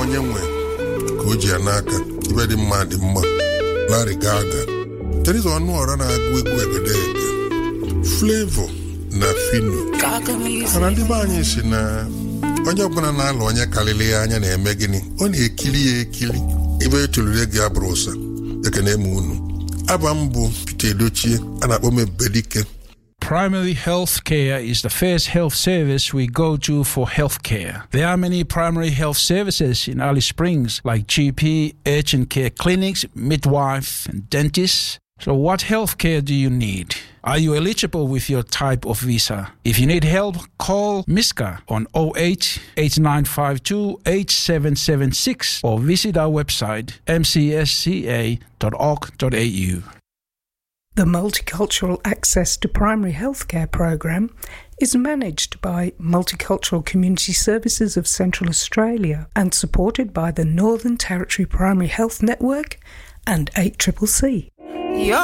onye nwe ka o ji ya n'aka ibe dị mma dị mma Larry Gaga Teresa Ọnụọra na-agụ egwu egedege Flavor na Fino mana ndị be anyị si na onye ọbụla na-alụ onye karịrị ya anya na-eme gịnị ọ na-ekiri ya ekiri ibe etolure gị abụrụ ụsa ekene m unu aba m bụ Peter Edochie a na-akpọ m Ebubedike Primary health care is the first health service we go to for health care. There are many primary health services in Alice Springs, like GP, urgent care clinics, midwife, and dentists. So, what health care do you need? Are you eligible with your type of visa? If you need help, call MISCA on 08 8952 8776 or visit our website mcsca.org.au. The Multicultural Access to Primary Healthcare program is managed by Multicultural Community Services of Central Australia and supported by the Northern Territory Primary Health Network and 8CCC. Your